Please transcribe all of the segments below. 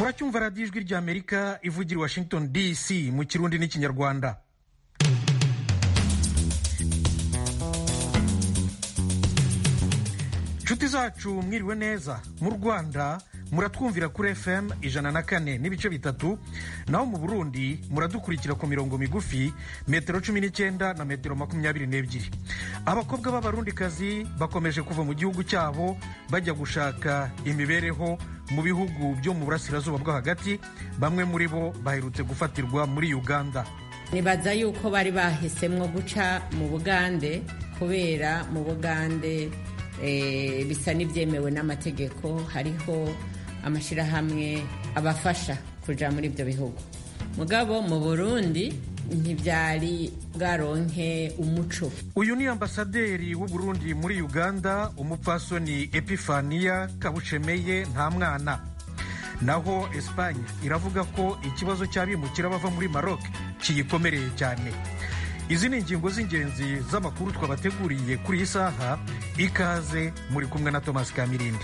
muracyumva radiyo ijwi ry'amerika ivugira i washington dc mu kirundi n'ikinyarwanda inshuti zacu mwiriwe neza mu rwanda muratwumvira kuri fm ijana na kane n'ibice bitatu naho mu burundi muradukurikira ku mirongo migufi metero cumi n'icyenda na metero makumyabiri n'ebyiri abakobwa b'abarundikazi bakomeje kuva mu gihugu cyabo bajya gushaka imibereho mu bihugu byo mu burasirazuba bwo hagati bamwe muri bo baherutse gufatirwa muri uganda nibaza yuko bari bahisemo guca mu bugande kubera mu bugande bisa n'ibyemewe n'amategeko hariho amashyirahamwe abafasha kujya muri ibyo bihugu mugabo mu burundi ntibyari bwaronke umuco uyu ni ambasaderi w'u Burundi muri uganda umupfasoni epifaniya kabushemeye nta mwana naho esipanye iravuga ko ikibazo cy'abimukira bava muri maroc kiyikomereye cyane izi ni ingingo z'ingenzi z'amakuru twabateguriye kuri iyi saha ikaze muri kumwe na thomas kamirindi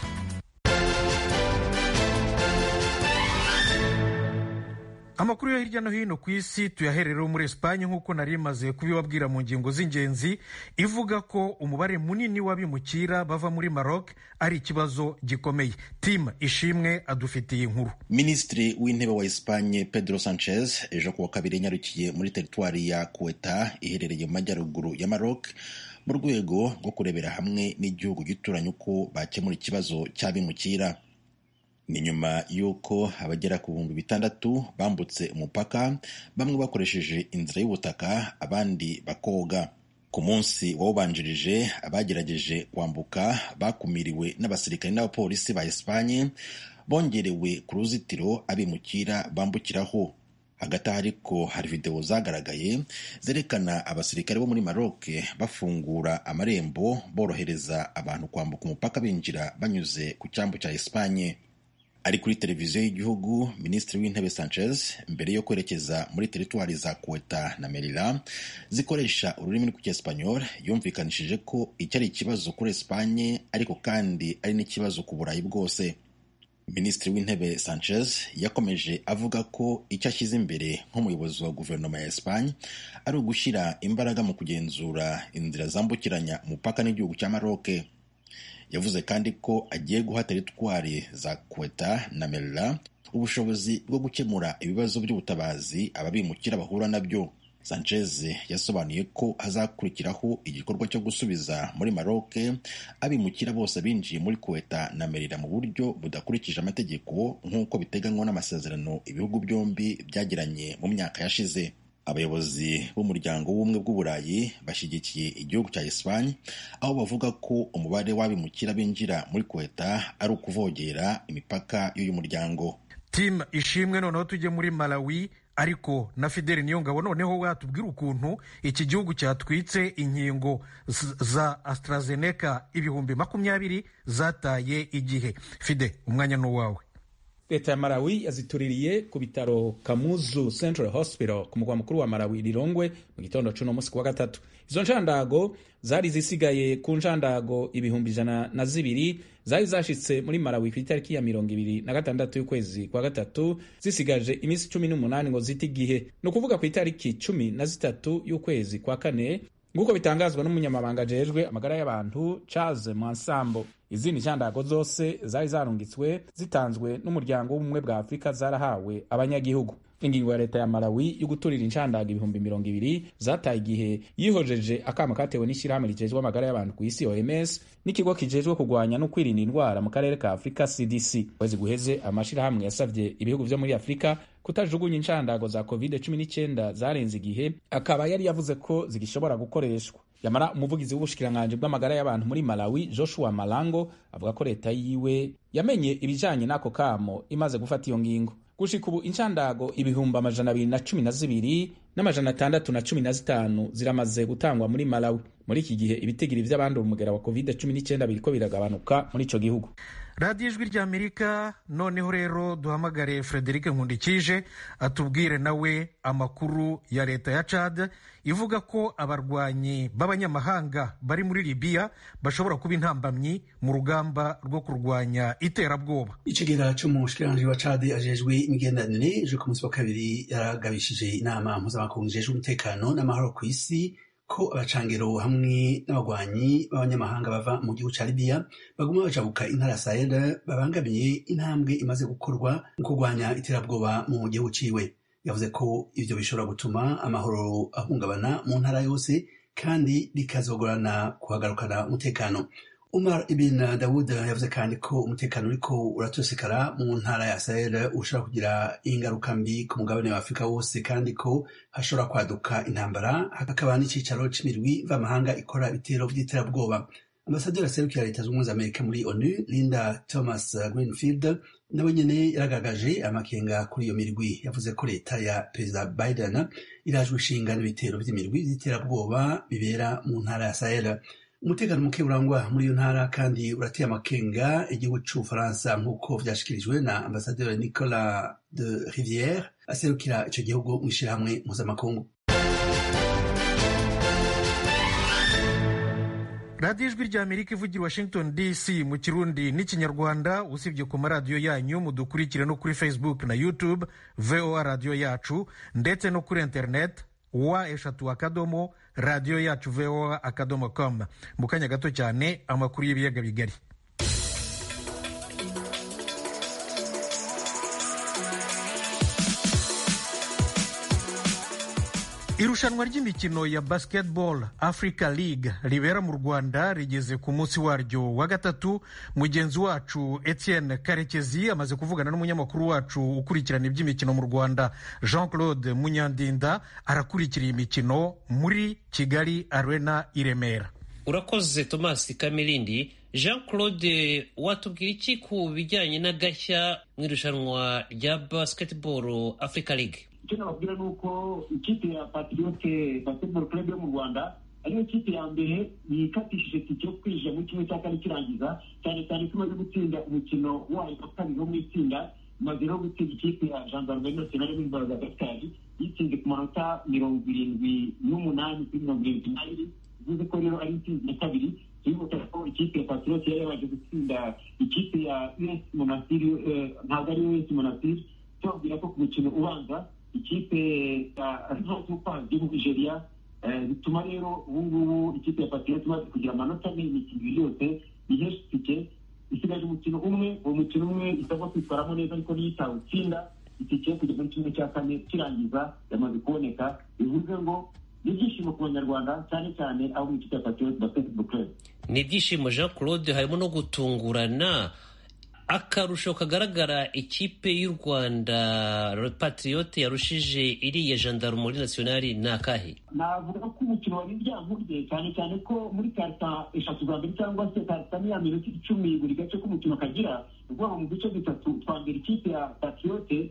amakuru yo hirya no hino ku isi tuyaherereho muri esipanye nk'uko nari maze kubibabwira mu ngingo z'ingenzi ivuga ko umubare munini w'abimukira bava muri maroc ari ikibazo gikomeye tim ishimwe adufitiye inkuru minisitiri w'intebe wa esipanye pedro sanchez ejo kuwa kabiri yanyarukiye muri teritwari ya kuweta iherereye mu majyaruguru ya maroc mu rwego rwo kurebera hamwe n'igihugu gituranye uko bakemura ikibazo cy'abimukira ni nyuma y'uko abagera ku bihumbi bitandatu bambutse umupaka bamwe bakoresheje inzira y'ubutaka abandi bakoga ku munsi wawubanjirije abagerageje kwambuka bakumiriwe n'abasirikare n'abapolisi ba esipanye bongerewe ku ruzitiro abimukira bambukiraho hagati aho ariko hari videwo zagaragaye zerekana abasirikare bo muri maroc bafungura amarembo borohereza abantu kwambuka umupaka binjira banyuze ku cyambu cya esipanye ari kuri televiziyo y'igihugu minisitiri w'intebe sanchez mbere yo kwerekeza muri teritwari za kuweta na merira zikoresha ururimi rw'icyesipanyol yumvikanishije ko iki ari ikibazo kuri esipanye ariko kandi ari n'ikibazo ku burayi bwose minisitiri w'intebe sanchez yakomeje avuga ko icyo ashyize imbere nk'umuyobozi wa guverinoma ya esipanye ari ugushyira imbaraga mu kugenzura inzira zambukiranya umupaka n'igihugu cya maroke yavuze kandi ko agiye guha teritwari za kweta na merira ubushobozi bwo gukemura ibibazo by'ubutabazi ababimukira bahura nabyo sanchez yasobanuye ko hazakurikiraho igikorwa cyo gusubiza muri maroc abimukira bose binjiye muri kweta na merira mu buryo budakurikije amategeko nk'uko biteganywa n'amasezerano ibihugu byombi byagiranye mu myaka yashize abayobozi b'umuryango w'ubumwe bw'uburayi bashyigikiye igihugu cya esipanye aho bavuga ko umubare w'abimukira binjira muri kweta ari ukuvogera imipaka y'uyu muryango tim ishimwe noneho tujye muri malawi ariko na fideli niyo ngabo noneho watubwira ukuntu iki gihugu cyatwitse inkingo za AstraZeneca ibihumbi makumyabiri zataye igihe fide umwanya ni uwawe leta ya malawi yazituririye ku bitaro kamuzu central hospital ku mugwa mukuru wa malawi rirongwe mu gitondo c'uno munsi kuwa gatatu izo nshandago zari zisigaye ku nshandago ibihumbi ijana na zibiri zari zashitse muri malawi ku itariki ya mirongo ibiri na gatandatu y'ukwezi kwa gatatu zisigaje iminsi cumi n'umunani ngo zite igihe ni ukuvuga ku itariki cumi na zitatu y'ukwezi kwa kane nk'uko bitangazwa n'umunyamabanga ajejwe amagara y'abantu charles mwansambo izindi nshandago zose zari zarungitswe zitanzwe n'umuryango w'ubumwe bwa afurika zarahawe abanyagihugu ingingo ya leta ya malawi yo guturira inshandago ibihumbi mirongo ibiri zataye igihe yihojeje akama katewe n'ishyirahamwe rijejwe amagara y'abantu ku isi oms n'ikigo kijejwe kurwanya no kwirinda indwara mu karere ka afurika cdc kwezi guheze amashyirahamwe yasabye ibihugu vyo muri afurika kutajugunya inshandago za covid 19 zarenze igihe akaba yari yavuze ko zigishobora gukoreshwa yamara umuvugizi w'ubushikiranganji bw'amagara y'abantu muri malawi joshua malango avuga ko leta yiwe yamenye ibijanye n'ako kamo imaze gufata iyo ngingo gushika ubu inshandago ibihumbi amajana abiri na cumi na zibiri n'amajana atandatu na cumi na zitanu ziramaze gutangwa muri malawi muri iki gihe ibitigiri vy'abandura umugera wa covid cumi n'icyenda biriko biragabanuka muri ico gihugu radiyo ijwi ry'amerika noneho rero duhamagare frederic nkundikije atubwire nawe amakuru ya leta ya cad ivuga ko abarwanyi b'abanyamahanga bari muri libiya bashobora kuba intambamyi mu rugamba rwo kurwanya iterabwoba icegera c'umushikiranganji wa cad ajejwe imigenderanire ejo ku munsi wa kabiri yaragabishije inama mpuzamakungu ijejwe umutekano n'amahoro ku isi ko abacangero hamwe n'abagwanyi b'abanyamahanga bava mu gihugu ca libiya baguma bajabuka intara ya sahel babangamiye intambwe imaze gukorwa mu kurwanya iterabwoba mu gihugu ciwe yavuze ko ivyo bishobora gutuma amahoro ahungabana mu ntara yose kandi bikazogorana kuhagarukana umutekano umar ibn dawud yavuze kandi ko umutekano uriko uratosekara mu ntara ya sahel ushobora kugira ingaruka mbi ku mugabane wa afurika wose kandi ko hashobora kwaduka intambara hakaba n'icicaro c'imirwi mvamahanga ikora ibitero vy'iterabwoba ambasaderi aserukira leta z'ubumwe z'amerika muri onu linda thomas greenfield nawe nyene yaragaragaje amakenga kuri iyo mirwi yavuze ko leta ya perezida biden irajwe ishinga n'ibitero vy'imirwi vy'iterabwoba bibera mu ntara ya sahel umutekano muke urangwa muri iyo ntara kandi urateye amakenga igihugu c'ubufaransa nk'uko vyashikirijwe na ambasaderi nicolas de riviere aserukira ico gihugu mw'ishirahamwe mpuzamakungu radiyo ijwi ry'amerika ivugira washington dc mu kirundi n'ikinyarwanda usibye ku maradiyo yanyu mudukurikire no kuri facebook na youtube voa radiyo yacu ndetse no kuri internet wa eshatu akadomo radiyo yacu voa akadomo com mu kanya gato cyane amakuru y'ibiyaga bigari irushanwa ry'imikino ya basketball africa league ribera mu rwanda rigeze ku munsi waryo wa gatatu mugenzi wacu etienne karekezi amaze kuvugana n'umunyamakuru wacu ukurikirana iby'imikino mu rwanda jean claude munyandinda arakurikira iyi mikino muri kigali arena i remera urakoze thomas kamirindi jean claude watubwira iki ku bijyanye n'agashya mu irushanwa rya basketball africa league icyo nababwira ni uko ikipe ya patriote basketball club yo mu rwanda ariyo kipe ya mbere yikatishije tike yo kwinjira muri kimwe cya kane kirangiza cyane cyane ko imaze gutsinda umukino wayo wa kabiri wo mu itsinda imaze rero gutsinda ikipe ya gendarmerie nationale y'imbaraga gatari yitsinze ku manota mirongo irindwi n'umunani kuri mirongo irindwi n'abiri bivuze ko rero ari intsinzi ya kabiri turibuka ko ikipe ya patriote yari yabanje gutsinda ikipe ya us monastir ntabwo ari us monastir tubabwira ko ku mukino ubanza ikipe ya ntozupa yo mu nigeria bituma rero ubu ngubu ikipe ya patriote imaze kugira amanota ane imikino ibiri yose ihesha itike isigaje umukino umwe uwo mukino umwe isabwa kwitwaramo neza ariko niyo itawutsinda itike yo kujya muri kimwe cya kane kirangiza yamaze kuboneka bivuze ngo ni ibyishimo ku banyarwanda cyane cyane abo mu ikipe ya patriote basketball club ni ibyishimo jean claude harimo no gutungurana akarusho kagaragara ikipe y'u rwanda patriote yarushije iriya gendarmerie nationale ni akahe navuga ko umukino wari ibyankurye cyane cyane ko muri karita eshatu za mbere cyangwa se karita niya minota icumi buri gace k'umukino kagira ukuvuga mu duce dutatu twa mbere ikipe ya patriote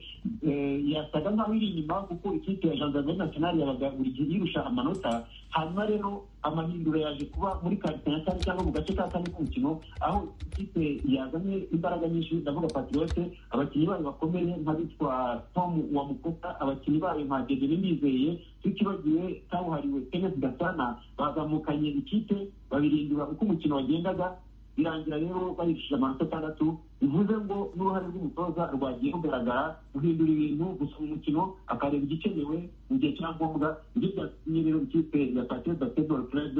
yasaga nk'aho iri inyuma kuko ikipe ya gendarmerie nationale yabaga buri gihe yirusha amanota hanyuma rero amahindura yaje kuba muri karita ya kane cyangwa mu gace ka kane k'umukino aho ikipe yazanye imbaraga nyinshi ndavuga patriote abakinnyi bayo bakomeye nk'abitwa tom wa mukosa abakinnyi bayo nka dedere ndizeye tutibagiwe kabuhariwe kenneth gasana bazamukanye ikipe babirindura uko umukino wagendaga birangira rero bayishije amanota atandatu bivuze ngo n'uruhare rw'umutoza rwagiye rugaragara guhindura ibintu gusoma umukino akareba igikenewe mu gihe cya ngombwa ibyo byatumye rero ikipe ya patriot basketball club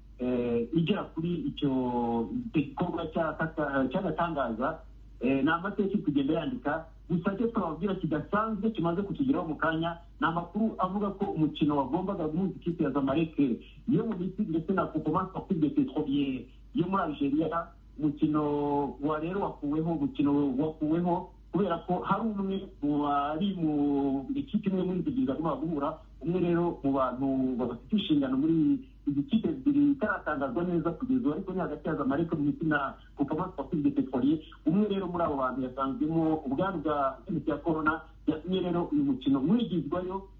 igera kuri icyo gikorwa cy'agatangaza ni amateka iri kugenda yandika gusa cyo twababwira kidasanzwe kimaze kutugeraho mu kanya ni amakuru avuga ko umukino wagombaga guhuza ikipe ya zamaleke yo mu misiri ndetse na kukomansi wakubye petrolier yo muri algeria umukino wa rero wakuweho umukino wakuweho kubera ko hari umwe mu bari mu ikipe imwe muri izi ebyiri bagomba guhura umwe rero mu bantu bafite inshingano muri izi kipe ebyiri itaratangazwa neza kugeza ubu ariko ni hagati ya zamalek mu misiri na kukamansi wakubye petrolier umwe rero muri abo bantu yasanzwemo ubwandu bwa virusi ya korona yatumye rero uyu mukino mwigizwayo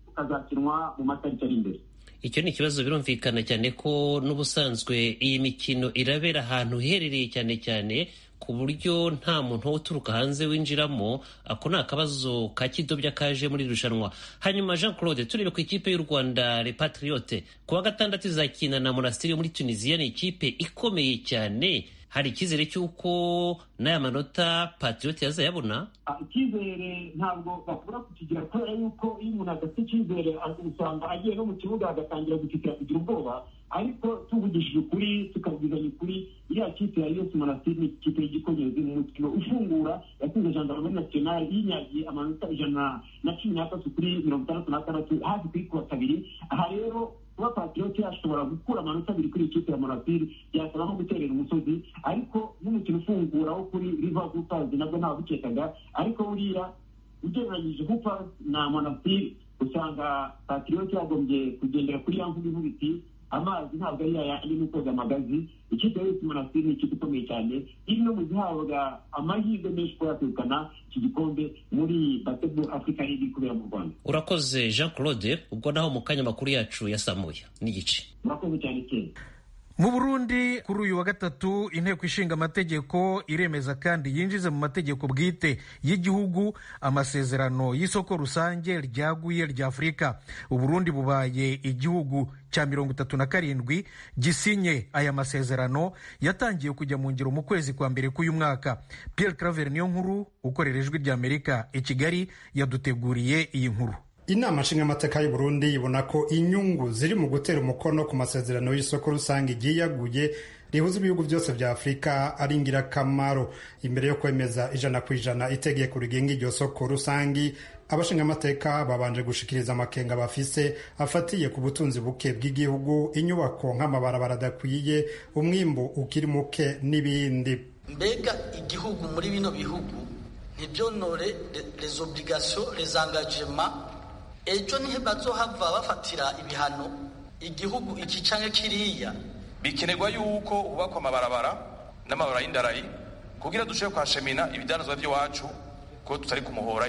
ukazakinwa mu matariki ari imbere icyo ni ikibazo birumvikana cyane ko n'ubusanzwe iyi mikino irabera ahantu hiherereye cyane cyane ku buryo nta muntu wo uturuka hanze winjiramo ako ni akabazo ka kidobya kaje muri irushanwa hanyuma jean claude turebe ku ikipe y'u rwanda repatriote ku wa gatandatu izakina na monastiri muri tunisiya ni ikipe ikomeye cyane hari icyizere cy'uko n'aya manota patriote yazayabona icyizere ntabwo bakubura kukigira kubera yuko iyo umuntu adafite icyizere usanga agiye no mu kibuga agatangira gutitira kugira ubwoba ariko tuvugishije ukuri tukabwizanya ukuri iriya kipe ya yose monastir ni ikipe y'igikonyezi mu mukino ufungura yatsinze gendarmerie nationale yinyagiye amanota ijana na cumi n'atatu kuri mirongo itandatu n'atandatu hafi kuri kuwa kabiri aha rero kuba patriote yashobora gukura amanota abiri kuri ikipe ya monastir byasaba nko guterera umusozi ariko n'umukino ufungura wo kuri river hoopers nabwo ntawabukekaga ariko buriya ugereranyije hoopers na monastir usanga patriote yagombye kugendera kuri ya mvugo ivuga iti amazi ntabwo ari yayandi ni koga amagazi ikipe yose monastir ni ikipe ikomeye cyane iri no mu zihabwa amahirwe menshi kuba yakwegukana iki gikombe muri basketball africa league kubera mu rwanda urakoze jean claude ubwo naho mu kanya makuru yacu yasamuye n'igice murakoze cyane cyane mu burundi kuri uyu wa gatatu inteko ishinga amategeko iremeza kandi yinjize mu mategeko bwite y'igihugu amasezerano y'isoko rusange ryaguye rya afurika uburundi bubaye igihugu cya mirongo itatu na karindwi gisinye aya masezerano yatangiye kujya mu ngiro mu kwezi kwa mbere k'uyu mwaka pierre claver niyo nkuru ukorera ijwi ry'amerika i kigali yaduteguriye iyi nkuru inama nshingamateka y'u Burundi ibona ko inyungu ziri mu gutera umukono ku masezerano y'isoko rusange ryiyaguye rihuza ibihugu byose bya afurika ari ingirakamaro imbere yo kwemeza ijana ku ijana itegeko rigenga iryo soko rusange abashingamateka babanje gushikiriza amakenga bafise afatiye ku butunzi buke bw'igihugu inyubako nk'amabarabara adakwiye umwimbu ukiri muke n'ibindi mbega igihugu muri bino bihugu ntibyonore les obligations les engagements ejo nihe bazohava bafatira ibihano igihugu iki canke kiriya bikenerwa yuko hubakwa amabarabara n'amabarabara y'indarayi kugira dushobore kwashemina ibidanazwa by'iwacu ko tutari ku muhora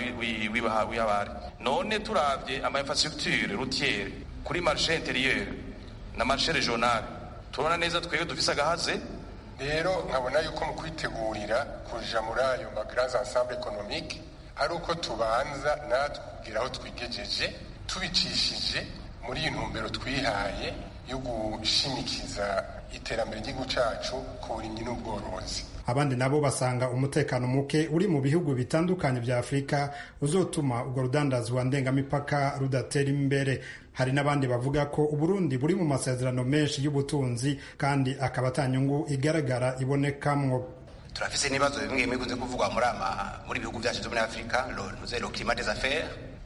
w'abari none turavye ama infrastructure routiere kuri marché intérieur na marché régional turabona neza twebwe dufise agahaze rero nkabona yuko mu kwitegurira kuja muri ayo ma grands ensemble économique ari uko tubanza natwe kugira aho twigejeje tubicishije muri iyi ntumbero twihaye yo gushimikiza iterambere ry'igihugu cacu ku burimyi n'ubworozi abandi nabo basanga umutekano muke uri mu bihugu bitandukanye bya afurika uzotuma urwo rudandazwa ndengamipaka rudatera imbere hari n'abandi bavuga ko uburundi buri mu masezerano menshi y'ubutunzi kandi akaba atanyungu igaragara ibonekamwo turafise n'ibibazo bimwe bimwe bikunze kuvugwa muri ama muri bihugu byacu byo muri afurika le climat des affaires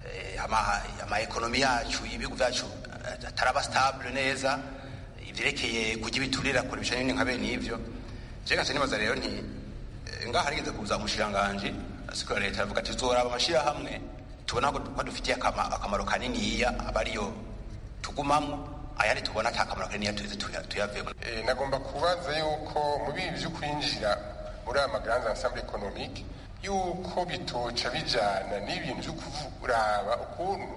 ama ama ekonomi yacu ibihugu byacu ataraba stable neza ivyerekeye kujya ibiturira kure bishanye nka bene ivyo je ngatse nibaza rero nti ngaha harigeze kuza umushiranganje asikora leta avuga ati tuzoraba amashira hamwe tubona ko dufitiye akamaro kaniniya aba ariyo tugumamwo ayandi tubona ata kamaro kaniniya tuze tuyavemo nagomba kubaza yuko mu bibi vyo kwinjira muri aya magaranza ensemble économique yuko bitoca bijana n'ibintu vyo kuraba ukuntu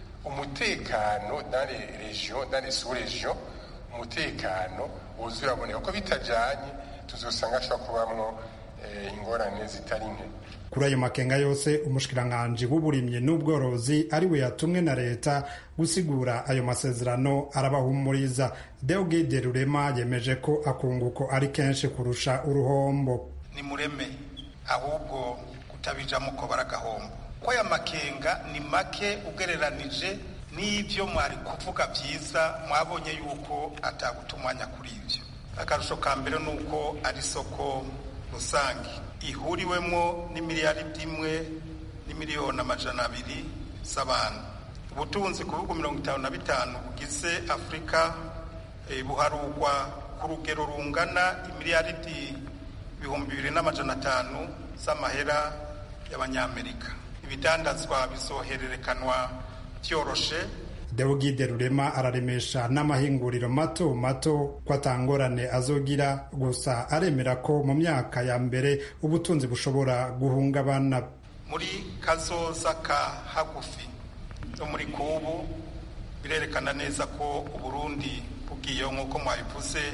umutekano dans les régions dans les sous-régions umutekano wuzuye uraboneka ko bitajanye tuzosanga ashobora kubamwo ingorane zitari nke kuri ayo makenga yose umushikiranganji w'uburimyi n'ubworozi ari we yatumwe na leta gusigura ayo masezerano arabahumuriza deogide rurema yemeje ko akunguko ari kenshi kurusha uruhombo ni mureme ahubwo kutabijamo ko baragahombo ko aya makenga ni make ugereranije n'ibyo mwari kuvuga byiza mwabonye yuko ataguta umwanya kuri ibyo akarusho ka mbere ni uko ari isoko rusange ihuriwemo n'imiliyaridi imwe n'imiliyoni amajana abiri z'abantu ubutunzi ku bihugu mirongo itanu na bitanu bugize afurika buharugwa ku rugero rungana imiliyaridi ibihumbi bibiri n'amajana atanu z'amahera y'abanyamerika ibidandazwa bizohererekanwa byoroshe deogide rurema araremesha n'amahinguriro mato mato ko atangorane azogira gusa aremera ko mu myaka ya mbere ubutunzi bushobora guhungabana muri kazoza ka hagufi no muri kubu birerekana neza ko uburundi bugiyeho nk'uko mwabivuze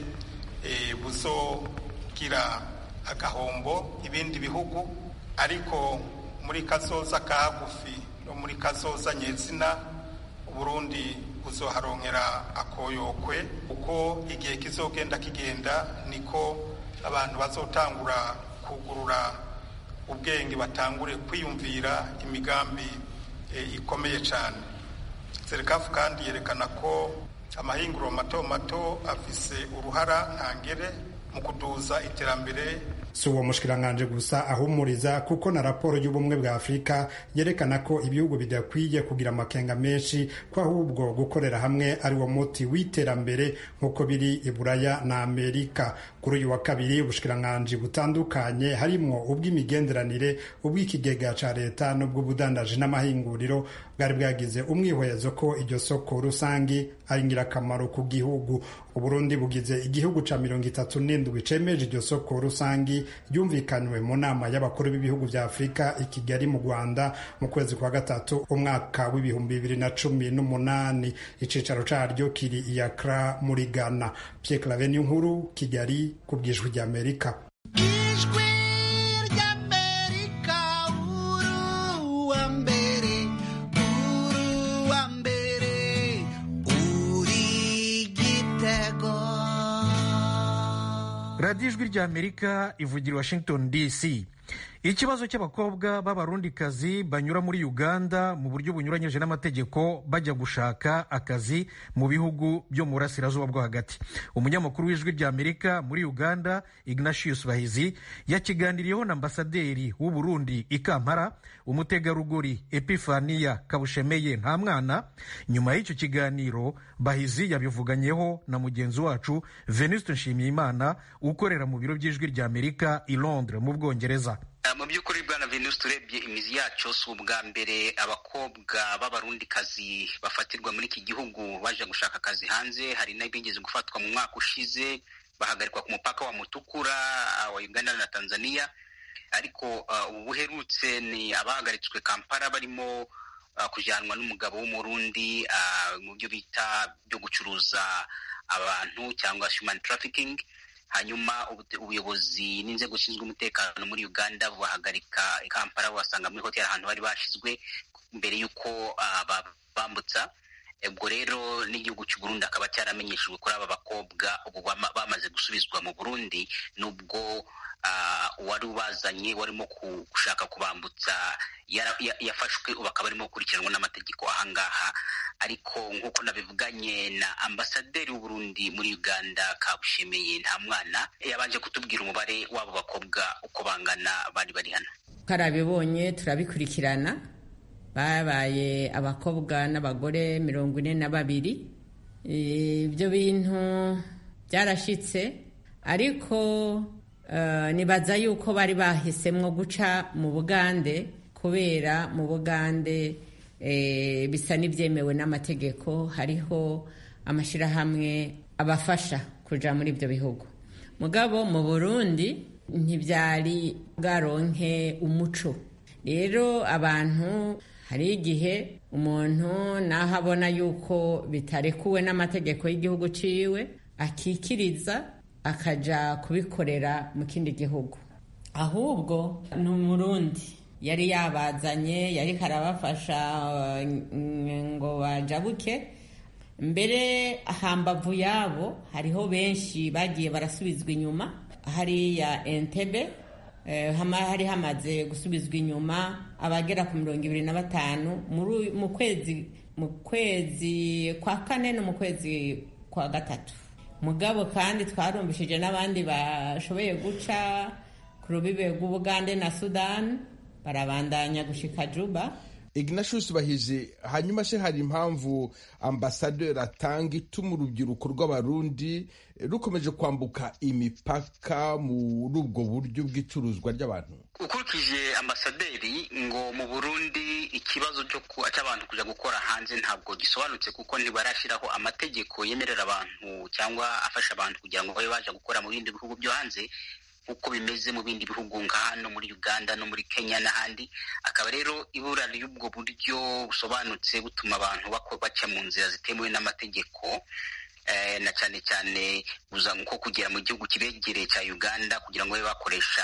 buzogira agahombo ibindi bihugu ariko muri kazoza ka hagufi no muri kazoza nyezina uburundi buzoharonkera akoyokwe uko igihe kizogenda kigenda niko abantu bazotangura kugurura ubwenge batangure kwiyumvira imigambi ikomeye cyane serikafu kandi yerekana ko amahinguriro mato mato afise uruhara ntangere mu kuduza iterambere si uwo mushikiranganje gusa ahumuriza kuko na raporo y'ubumwe bwa afurika yerekana ko ibihugu bidakwiye kugira amakenga menshi ko ahubwo gukorera hamwe ari wo muti w'iterambere nk'uko biri i buraya na amerika kuri uyu wa kabiri ubushikiranganje butandukanye harimwo ubw'imigenderanire ubw'ikigega ca leta n'ubw'ubudandaji n'amahinguriro bwari bwagize umwihwezo ko iryo soko rusangi ari ingirakamaro ku gihugu uburundi bugize igihugu ca mirongo itatu n'indwi cemeje iryo soko rusangi ryumvikanywe mu nama y'abakuru b'ibihugu vya afurika i kigali mu rwanda mu kwezi kwa gatatu umwaka w'ibihumbi bibiri na cumi n'umunani icicaro caryo kiri i Accra muri ghana pierre clave nkuru kigali ku bw'ijwi ry'amerika radiyo ijwi ry'amerika ivugira i washington dc ikibazo cy'abakobwa b'abarundikazi banyura muri uganda mu buryo bunyuranyije n'amategeko bajya gushaka akazi mu bihugu byo mu burasirazuba bwo hagati umunyamakuru w'ijwi ry'amerika muri uganda ignatius bahizi yakiganiriyeho na ambasaderi w'u burundi i kampala umutegarugori epifaniya kabushemeye nta mwana nyuma y'icyo kiganiro bahizi yabivuganyeho na mugenzi wacu venuste nshimiyimana ukorera mu biro by'ijwi ry'amerika i londres mu bwongereza mu by'ukuri bwana venuste urebye imizi yacu si ubwa mbere abakobwa b'abarundikazi bafatirwa muri iki gihugu baje gushaka akazi hanze hari n'abigeze gufatwa mu mwaka ushize bahagarikwa ku mupaka wa mutukura wa uganda na tanzania ariko ubu buherutse ni abahagaritswe kampala barimo kujyanwa n'umugabo w'umurundi mu byo bita byo gucuruza abantu cyangwa human trafficking hanyuma ubuyobozi n'inzego zishinzwe umutekano muri uganda bubahagarika i kampala basanga muri hoteli ahantu bari bashyizwe mbere y'uko bambutsa ubwo rero n'igihugu cy'u Burundi akaba cyaramenyeshejwe kuri aba bakobwa ubu bamaze gusubizwa mu burundi nubwo uwari ubazanye warimo gushaka kubambutsa yafashwe ubu akaba arimo gukurikiranwa n'amategeko ahangaha ariko nk'uko nabivuganye na ambasaderi w'uburundi muri uganda kabushemeye nta mwana yabanje kutubwira umubare w'abo bakobwa uko bangana bari bari hano twarabibonye turabikurikirana babaye abakobwa n'abagore mirongo ine na babiri ibyo bintu byarashyitse ariko nibaza yuko bari bahisemo guca mu bugande kubera mu bugande bisa n'ibyemewe n'amategeko hariho amashyirahamwe abafasha kujya muri ibyo bihugu mugabo mu burundi ntibyari bwaronke umuco rero abantu hari igihe umuntu naho abona yuko bitarekuwe n'amategeko y'igihugu ciwe akikiriza akaja kubikorera mu kindi gihugu ahubwo ni umurundi yari yabazanye yari karabafasha ngo bajabuke mbere hambavu yabo hariho benshi bagiye barasubizwa inyuma hariya entebe hari hamaze gusubizwa inyuma abagera ku mirongo ibiri na batanu mu kwezi mu kwezi kwa kane no mu kwezi kwa gatatu mugabo kandi twarumbishije n'abandi bashoboye guca ku rubibe rw'ubugande na sudani barabandanya gushika juba ignatius bahizi hanyuma se hari impamvu ambasaderi atanga ituma urubyiruko rw'abarundi rukomeje kwambuka imipaka muri ubwo buryo bw'icuruzwa ry'abantu ukurikije ambasaderi ngo mu burundi ikibazo cy'abantu kujya gukora hanze ntabwo gisobanutse kuko ntibarashyiraho amategeko yemerera abantu cyangwa afasha abantu kugira ngo babe baje gukora mu bindi bihugu byo hanze nk'uko bimeze mu bindi bihugu nka hano muri uganda no muri kenya n'ahandi akaba rero ibura ry'ubwo buryo busobanutse butuma abantu baca mu nzira zitemewe n'amategeko na cyane cyane buza nko kugera mu gihugu kibegereye cya uganda kugira ngo babe bakoresha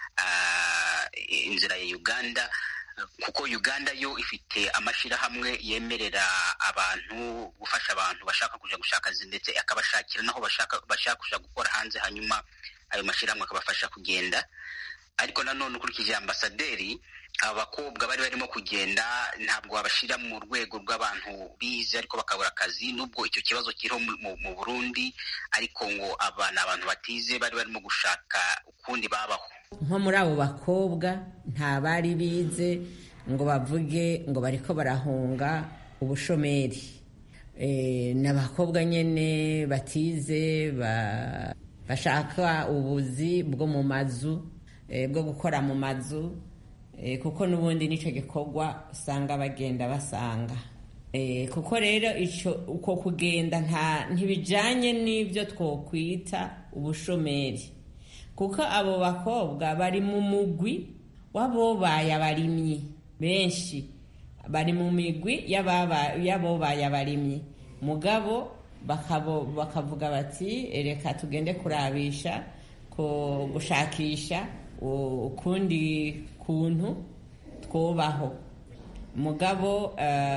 inzira ya uganda kuko uganda yo ifite amashyirahamwe yemerera abantu gufasha abantu bashaka kujya gushaka akazi ndetse akabashakira naho bashaka kujya gukora hanze hanyuma ayo mashyirahamwe akabafasha kugenda ariko nanone ukurikije ambasaderi abakobwa bari barimo kugenda ntabwo babashyira mu rwego rw'abantu bize ariko bakabura akazi nubwo icyo kibazo kiriho mu burundi ariko ngo aba ni abantu batize bari barimo gushaka ukundi babaho nko muri abo bakobwa nta bari bize ngo bavuge ngo bariko barahunga ubushomeri ni abakobwa nyine batize bashaka ubuzi bwo mu mazu bwo gukora mu mazu kuko n'ubundi nicyo gikorwa usanga bagenda basanga kuko rero uko kugenda ntibijyanye n'ibyo twokwita ubushomeri kuko abo bakobwa bari mu mugwi w'abobaye abarimyi benshi bari mu migwi y'abobaye abarimyi mugabo bakavuga bati reka tugende kurabisha gushakisha ukundi kuntu twubaho mugabo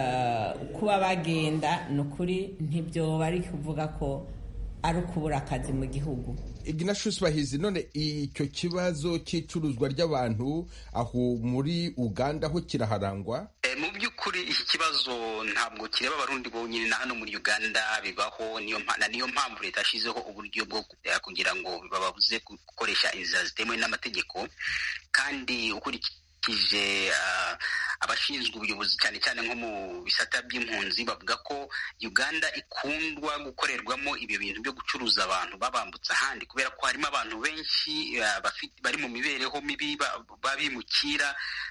kuba bagenda ni ukuri ntibyo bari kuvuga ko ari ukubura akazi mu gihugu ignatius bahizi none icyo kibazo cy'icuruzwa ry'abantu aho muri uganda ho kiraharangwa mu by'ukuri iki kibazo ntabwo kireba abarundi bonyine na hano muri uganda bibaho niyo mpamvu leta yashyizeho uburyo bwo kugira ngo bababuze gukoresha inzira zitemewe n'amategeko kandi ukurikije abashinzwe ubuyobozi cyane cyane nko mu bisata by'impunzi bavuga ko uganda ikundwa gukorerwamo ibyo bintu byo gucuruza abantu babambutsa ahandi kubera ko harimo abantu benshi bari mu mibereho mibi babimukira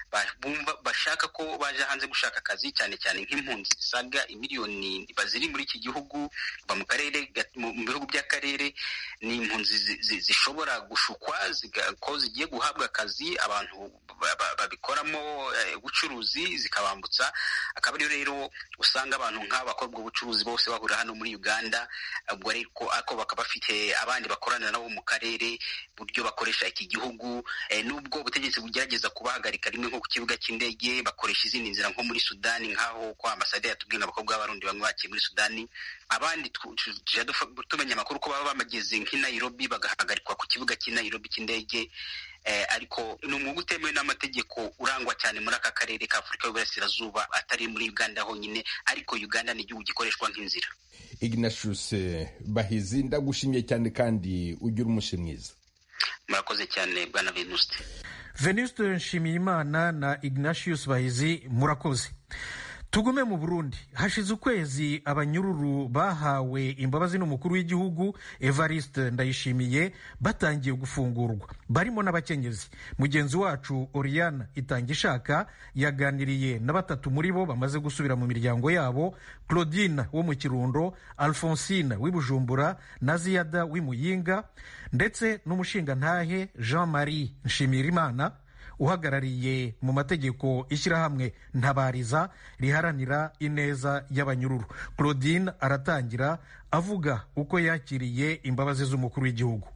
bashaka ko baje hanze gushaka akazi cyane cyane nk'impunzi zisaga imiliyoni ziri muri iki gihugu kuva mu karere mu bihugu by'akarere ni impunzi zishobora gushukwa ko zigiye guhabwa akazi abantu babikoramo ubucuruzi zikabambutsa akaba ariyo rero usanga abantu nk'aba bakora ubwo bucuruzi bose bahurira hano muri uganda ubwo ariko ako bakaba bafite abandi bakorana nabo mu karere buryo bakoresha iki gihugu nubwo ubutegetsi bugerageza kubahagarika rimwe nko ku kibuga cy'indege bakoresha izindi nzira nko muri sudani nk'aho kwa ambasaderi yatubwiye ngo abakobwa b'abarundi bamwe bakiye muri sudani abandi tujya tumenya amakuru ko baba bamageze nk'i nairobi bagahagarikwa ku kibuga cy'i nairobi cy'indege ariko ni umwuga utemewe n'amategeko urangwa cyane muri aka karere ka afurika y'uburasirazuba atari muri uganda honyine ariko uganda ni igihugu gikoreshwa nk'inzira ignatius bahizi ndagushimiye cyane kandi ugira umunsi mwiza murakoze cyane bwana venuste venuste nshimiyimana na ignatius bahizi murakoze tugume mu burundi hashize ukwezi abanyururu bahawe imbabazi n'umukuru w'igihugu evariste ndayishimiye batangiye gufungurwa barimo n'abakenyezi mugenzi wacu oriane itangishaka yaganiriye na batatu muri bo bamaze gusubira mu miryango yabo claudine wo mu kirundo alphonsine w'ibujumbura na ziyada w'imuyinga ndetse n'umushingantahe jean marie nshimirimana uhagarariye mu mategeko ishyirahamwe ntabariza riharanira ineza y'abanyururu claudine aratangira avuga uko yakiriye imbabazi z'umukuru w'igihugu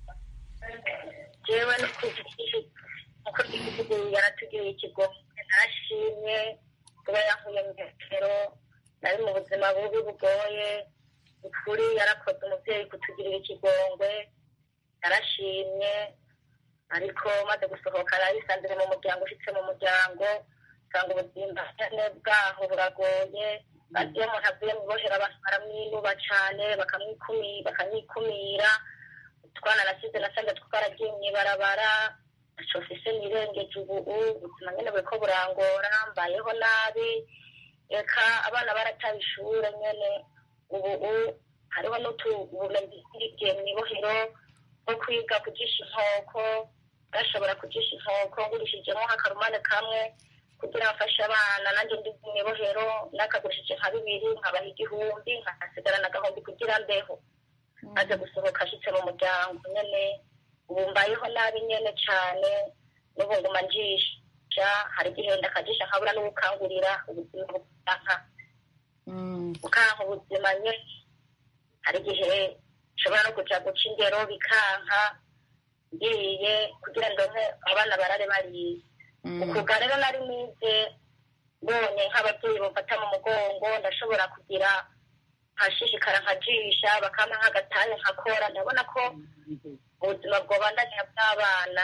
yewe umukuru w'igihugu yaratugiriye ikigo ntashimye kuba yahuye mu metero nari mu buzima bubi bugoye ukuri yarakoze umubyeyi kutugirira ikigongwe yarashimye ariko maze gusohoka narisanzire mu muryango ushyitse mu muryango usanga ubuzima bwaho buragoye iyo umuntu avuye mu bohera abantu baramwinuba cyane bakamwikumira utwana nasize nasanze twaragiye mu ibarabara shofise nirengeje ubu ubuzima nyine buriko burangora mbayeho nabi reka abana barataye ishure nyene ubu hariho n'utubumenyi bwigiye mu ibohero bwo kwiga kujisha inkoko bashobora kujisha inkoko ngurishijemo nk'akarumane kamwe kugira bafashe abana nanjye ndi mu ibohero nakagurishije nka bibiri nkabaha igihumbi nkahasigarana agahumbi kugira mbeho maze gusohoka ashitse mu muryango nyene ubu mbayeho nabi nyene cane n'ubu nguma njisha hari igihe ndakajisha nkabura n'ubukangurira ubuzima bukanka bukanka ubuzima nyene hari igihe nshobora no kuja guca ingero bikanka ngiye kugira ndonke abana barare bariye ukuga rero nari nize mbonye nk'ababyeyi bamfata mu mugongo ndashobora kugira nkashishikara nkajisha bakampa nk'agatanya nkakora ndabona ko ubuzima bwobandanya bw'abana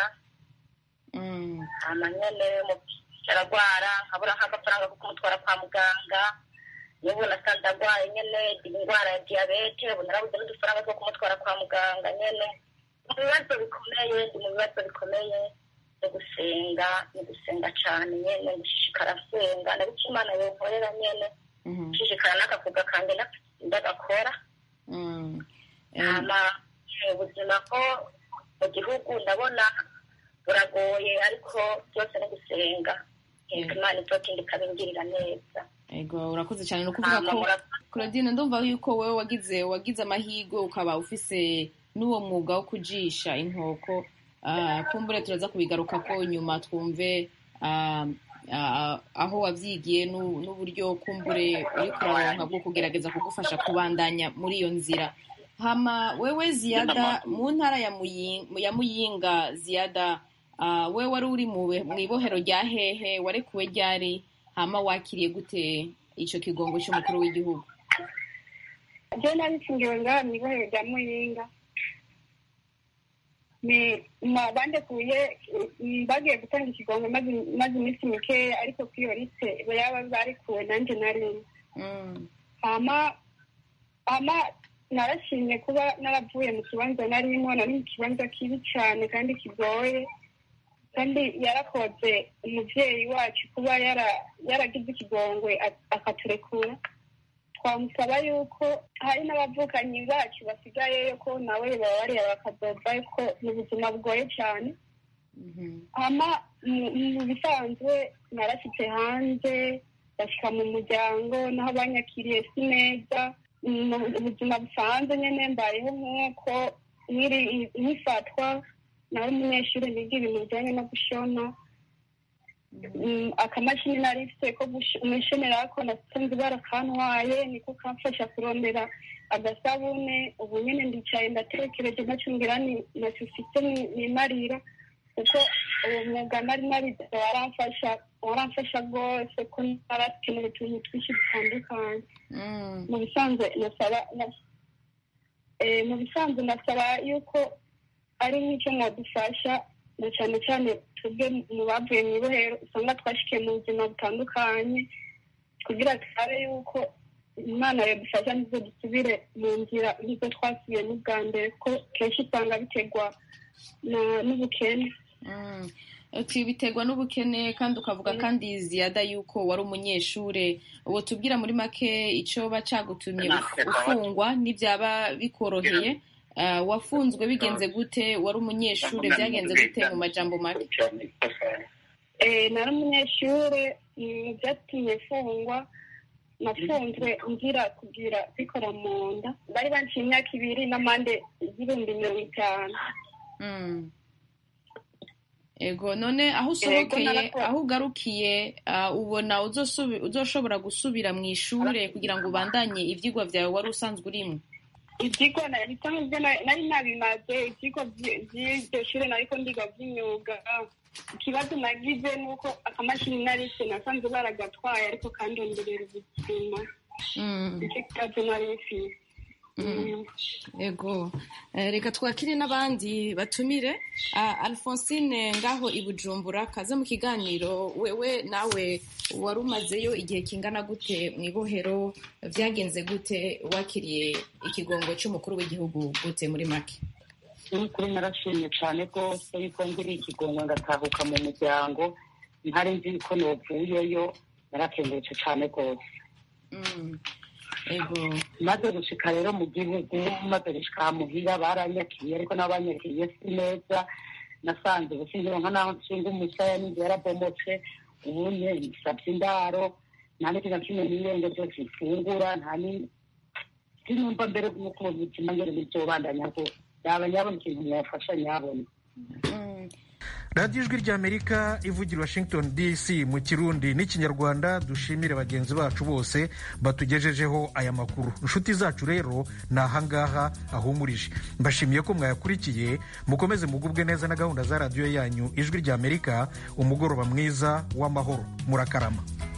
hama nyene aragwara nkabura nk'agafaranga ko kumutwara kwa muganga n'ubu nasanze agwaye nyene indwara ya diyabete ubu narabuze n'udufaranga two kumutwara kwa muganga nyene mu bibazo bikomeye ndi mu bibazo bikomeye no gusenga no gusenga cane nyene gushishikara nsenga nabico imana yonkorera nyene gushishikara n'akakuga kange ndagakora hama ubuzima ko mu gihugu ndabona buragoye ariko byose no gusenga imana izotinda ikabingirira neza ego urakoze cyane ni ukuvuga ko claudine ndumva yuko wowe wagize wagize amahirwe ukaba ufise n'uwo mwuga wo kujisha inkoko kumbure turaza kubigaruka ko nyuma twumve aho wabyigiye n'uburyo kumbure uri kuraronka bwo kugerageza kugufasha kubandanya muri iyo nzira hama wewe ziyada mu ntara ya muyinga ziyada we wari uri mu ibohero rya hehe warekuwe ryari hama wakiriye gute icyo kigongo cy'umukuru w'igihugu byo nabifungiwe ngaha mu ibohero rya muyinga bandekuye bagiye gutanga ikigongo maze iminsi mikeya ariko kuri iyo liste yaba barekuwe nanjye nari hama hama narashimye kuba naravuye mu kibanza narimo nari mu kibanza kibi cyane kandi kigoye kandi yarakoze umubyeyi wacu kuba yaragize ikigongwe akaturekura twamusaba yuko hari n'abavukanyi bacu basigayeyo ko nawe baba bareba bakadoda ko ni ubuzima bugoye cyane hama mu bisanzwe narashyitse hanze bashyika mu muryango naho banyakiriye si neza ubuzima busanzwe nyine mbayeho nk'uko nkifatwa nawe umunyeshuri niga ibintu bijyanye no gushona akamashini nari mfite ko umwishenera ko nasanze barakantwaye niko kamfasha kurondera agasabune ubu nyine ndicaye ndatekereje nacungira ntacyo ufite nimarira kuko uwo mwuga nari narize waramfasha waramfasha rwose ko narakenera utuntu twinshi dutandukanye mu bisanzwe nasaba mu bisanzwe nasaba yuko ari nk'icyo mwadufasha na cyane cyane twebwe mu bavuye mu ibohero usanga twashikiye mu buzima butandukanye kugira turabe yuko imana yadufasha nizo dusubire mu nzira nk'izo twasubiye n'ubwa mbere ko kenshi usanga biterwa n'ubukene biterwa n'ubukene kandi ukavuga kandi ziyada yuko wari umunyeshuri ubu tubwira muri make icyo bacagutumye ufungwa n'ibyaba bikoroheye wafunzwe bigenze gute wari umunyeshuri byagenze gute mu majambo make nari umunyeshuri byatumye mfungwa nafunzwe ngira kugira bikora mu nda bari banciye imyaka ibiri n'amande y'ibihumbi mirongo itanu ego none aho usohokeye aho ugarukiye ubona uzoshobora gusubira mu ishuri kugira ngo ubandanye ibyigwa byawe wari usanzwe urimo ibyigwa nari nabimaze ibyigwa by'iryo shuri nariko ndiga by'imyuga ikibazo nagize ni uko akamashini narise nasanze baragatwaye ariko kandonderera ubuzima nicyo kibazo nari mfise ego reka twakire n'abandi batumire alphonsine ngaho i bujumbura kaze mu kiganiro wewe nawe wari umazeyo igihe kingana gute mu ibohero byagenze gute wakiriye ikigongo cy'umukuru w'igihugu gute muri make n'ukuri narashimye cyane rwose yuko ngiriye ikigongo ngatahuka mu muryango ntari nzi ko novuyeyo narakengurutse cyane rwose maze gushika rero mu gihugu maze gushika muhira baranyakiriye ariko n'abanyakiriye si neza nasanze ubusinzironka naho nshinga umusaya n'inzu yarabomotse ubunye nsabye indaro nta n'iki na kimwe n'irenge byose mfungura nta sinumva mbere nk'uko ubuzima ngere bizobandanya rwose yaba nyabona ikintu mwafasha nyabona radiyo ijwi ry'amerika ivugira washington dc mu kirundi n'ikinyarwanda dushimire bagenzi bacu bose batugejejeho aya makuru inshuti zacu rero ni ahangaha ahumurije mbashimiye ko mwayakurikiye mukomeze mugubwe neza na gahunda za radiyo yanyu ijwi ry'amerika umugoroba mwiza w'amahoro murakarama